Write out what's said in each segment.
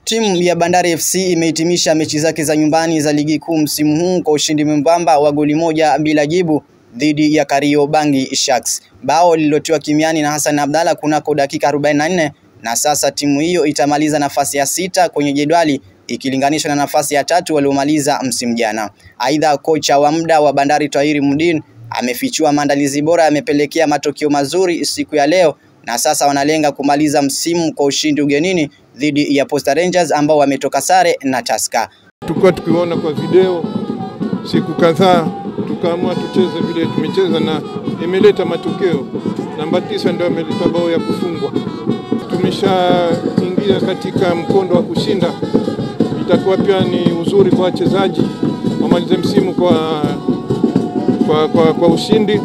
Timu ya Bandari FC imehitimisha mechi zake za nyumbani za ligi kuu msimu huu kwa ushindi mwembamba wa goli moja bila jibu dhidi ya Kariobangi Sharks. Bao lililotiwa kimiani na Hassan Abdalla kunako dakika 44 na sasa timu hiyo itamaliza nafasi ya sita kwenye jedwali ikilinganishwa na nafasi ya tatu waliomaliza msimu jana. Aidha, kocha wa muda wa Bandari Tahiri Mudin amefichua maandalizi bora yamepelekea matokeo mazuri siku ya leo na sasa wanalenga kumaliza msimu kwa ushindi ugenini dhidi ya Posta Rangers ambao wametoka sare na Tusker. Tulikuwa tukiona kwa video siku kadhaa, tukaamua tucheze vile tumecheza na imeleta matokeo. Namba tisa ndio ameleta bao ya kufungwa. Tumeshaingia katika mkondo wa kushinda, itakuwa pia ni uzuri kwa wachezaji wamalize msimu kwa, kwa, kwa, kwa ushindi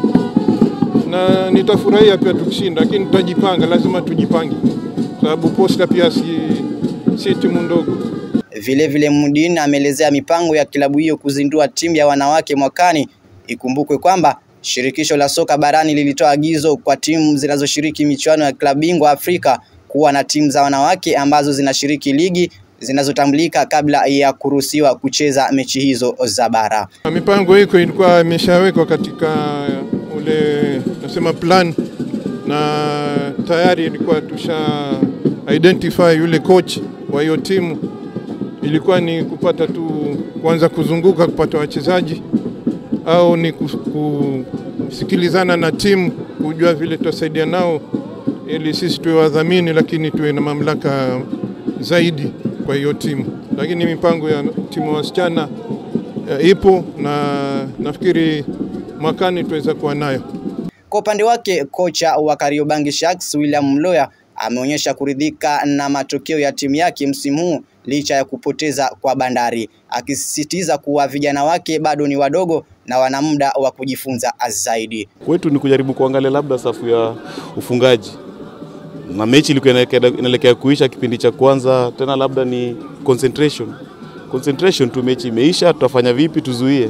na nitafurahia pia tukishinda, lakini tutajipanga, lazima tujipange, sababu Posta pia si, si timu ndogo. Vile vile Mudin ameelezea mipango ya klabu hiyo kuzindua timu ya wanawake mwakani. Ikumbukwe kwamba shirikisho la soka barani lilitoa agizo kwa timu zinazoshiriki michuano ya klabu bingwa Afrika kuwa na timu za wanawake ambazo zinashiriki ligi zinazotambulika kabla ya kuruhusiwa kucheza mechi hizo za bara. Mipango hiko ilikuwa imeshawekwa katika ule nasema plan na tayari ilikuwa tusha identify yule coach wa hiyo timu. Ilikuwa ni kupata tu kuanza kuzunguka kupata wachezaji au ni kusikilizana na timu kujua vile tutasaidia nao ili sisi tuwe wadhamini, lakini tuwe na mamlaka zaidi kwa hiyo timu. Lakini mipango ya timu ya wasichana uh, ipo na nafikiri mwakani tuweza kuwa nayo. Kwa upande wake kocha wa Kariobangi Sharks William Mloya ameonyesha kuridhika na matokeo ya timu yake msimu huu licha ya kupoteza kwa Bandari, akisisitiza kuwa vijana wake bado ni wadogo na wana muda wa kujifunza zaidi. Kwetu ni kujaribu kuangalia labda safu ya ufungaji, na mechi ilikuwa inaelekea kuisha kipindi cha kwanza, tena labda ni concentration concentration tu, mechi imeisha, tutafanya vipi tuzuie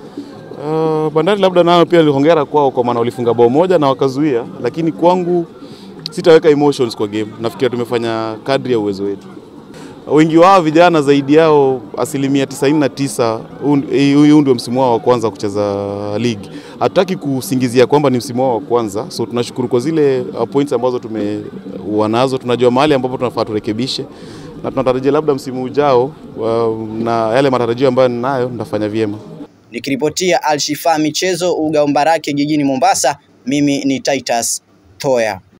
Uh, Bandari labda nao pia nilihongera kwao kwa maana walifunga bao moja na wakazuia, lakini kwangu sitaweka emotions kwa game. Nafikiri tumefanya kadri ya uwezo wetu. Wengi wao vijana zaidi yao asilimia 99 huu ndio msimu wao wa kwanza kucheza ligi. Hatutaki kusingizia kwamba ni msimu wao wa kwanza, so tunashukuru kwa zile points ambazo tumekuwa nazo. Tunajua mahali ambapo tunafaa turekebishe, na tunatarajia labda msimu ujao uh, na yale matarajio ambayo ninayo nitafanya vyema. Nikiripotia Alshifa michezo uga Mbarake jijini Mombasa, mimi ni Titus Toya.